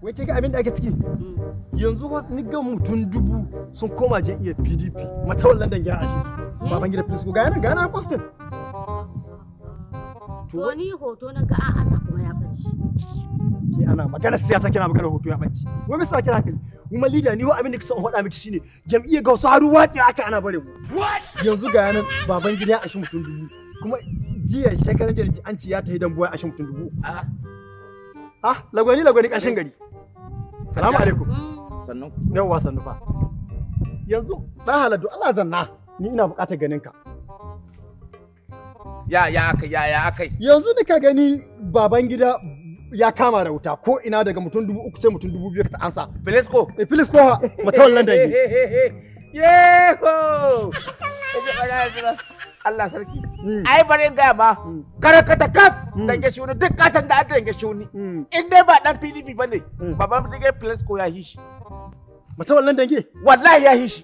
wai ke ga abin da ake ciki yanzu wasu ni ga mutum dubu sun koma je iya pdp matawallan dangi a ashe su baban gida filisku ga yana ga yana postin To ni hoto na ga a'a ta kuma ya bace. ke ana magana siyasa kina magana hoto ya bacci wai bisa kira hankali kuma leader ni wa abin da kisa in faɗa miki shine jam'iyyar ga wasu haru watsi aka ana bare mu yanzu ga yanan baban gida a shi mutum dubu kuma jiya shekaran jiya an ci ya tafi dan buwa a shi mutum dubu ah lagwani lagwani kashin gari salamu alaikum sannan yawwa sannu fa yanzu dan haladu Allah zanna ni ina buƙatar ganin ka ya ya akai ya ya akai yanzu ni ka gani baban gida ya kama da wuta ko ina daga mutum dubu uku sai mutum dubu biyu ka ta ansa Filisco e filis ko matawallan dangi Yeho! Allah sarki. Ai bari in gaya ma, karakata kaf dange shuni duk katon da aka dange shuni. In dai ba dan PDP ba ne, baban Brigade Filisco ya hishi. matawallan dangi Wallahi ya hishi.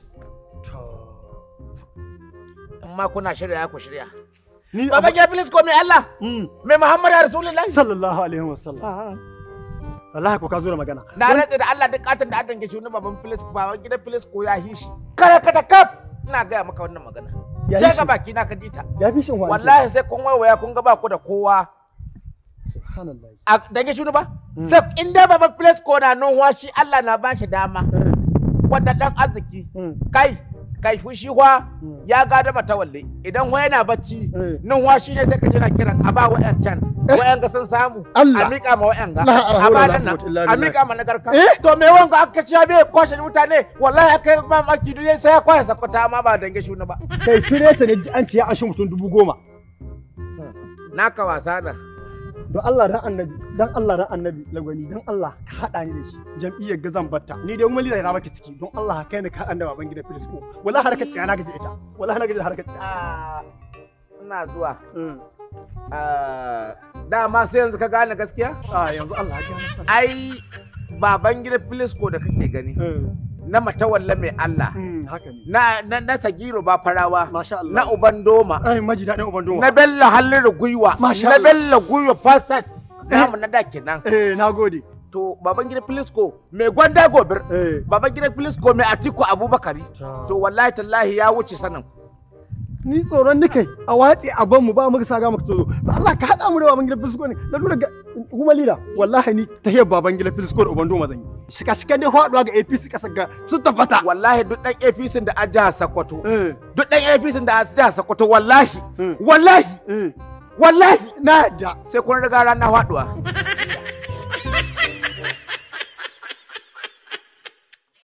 Amma kuna shirya ku shirya. ni Baban Brigade Filisco mai Allah, mai Muhammadu Rasulullahi. sallallahu alaihi wasallam wallahi ko ka zo da magana Na rantse da Allah duk katon da aka dange shuni baban Filisco, baban gidan Filisco ya hishi. Karakata kaf ina gaya maka wannan magana. Ya Je hishi? ga baki na ka dita. ya fi shin wani wallahi sai kun waiwaya kun ga ba ku da kowa subhanallah a dange shuni ba sai in dai baba place ko na nunwa shi Allah na bashi dama wannan dan arziki kai kai fushi wa ya gada mata walle idan wa yana bacci nunwa shi ne sai ka jira kiran a ba wa'yan can wa'yan ga sun samu Allah. a miƙa ma wa'yan ga La hawla a ba wala nan nan quwwata illa a billah. miƙa ma nagarka Eh? to me wanga aka ci bai kwashe mutane wallahi aka yi mamaki duk sai ya kwashe sakwata ma ba dange shuni ba kai ture ta ne ji an ci ya ashe mutum dubu goma naka wasa na don Allah dan annabi dan Allah dan annabi lagwani dan Allah ka hada ni da shi jam'iyyar gazan batta ni dai kuma leader na baki ciki don Allah ka kai ni ka haɗa da baban gida filisco wallahi harkar tsaya na gaji ita wallahi na gaji da harkar tsaya Ah, ina zuwa Ah, dama sai yanzu ka gane gaskiya? a yanzu Allah ya gane sana Ai, baban gida Filisco da kake gani, na matawalla mai Allah, haka ne na, na, na Sagiro ba farawa, masha Allah na Uban Doma, ai maji daɗin uban doma na Bello Halliru Gwiwa, Masha na Allah. Bello Gwiwa Falsat, namu na da kenan. eh na gode To, baban gida Filisco mai gwanda gobir, eh baban gida Filisco mai Atiku Abubakari, to wallahi tallahi ya wuce sanin. ni tsoron ni kai a watsi a ban mu ba mu sa ga mu tsoro ba Allah ka hada mu da baban gida filisco ne na lura ga kuma lida wallahi ni tahiyar baban gida filisco da uban doma zan yi shika shikan dai faduwa ga APC kasar ga su tabbata Wallahi duk ɗan APC da a jihar Sokoto, eh duk ɗan APC da a jihar Sokoto wallahi, wallahi, eh wallahi na yadda sai kun riga rana faduwa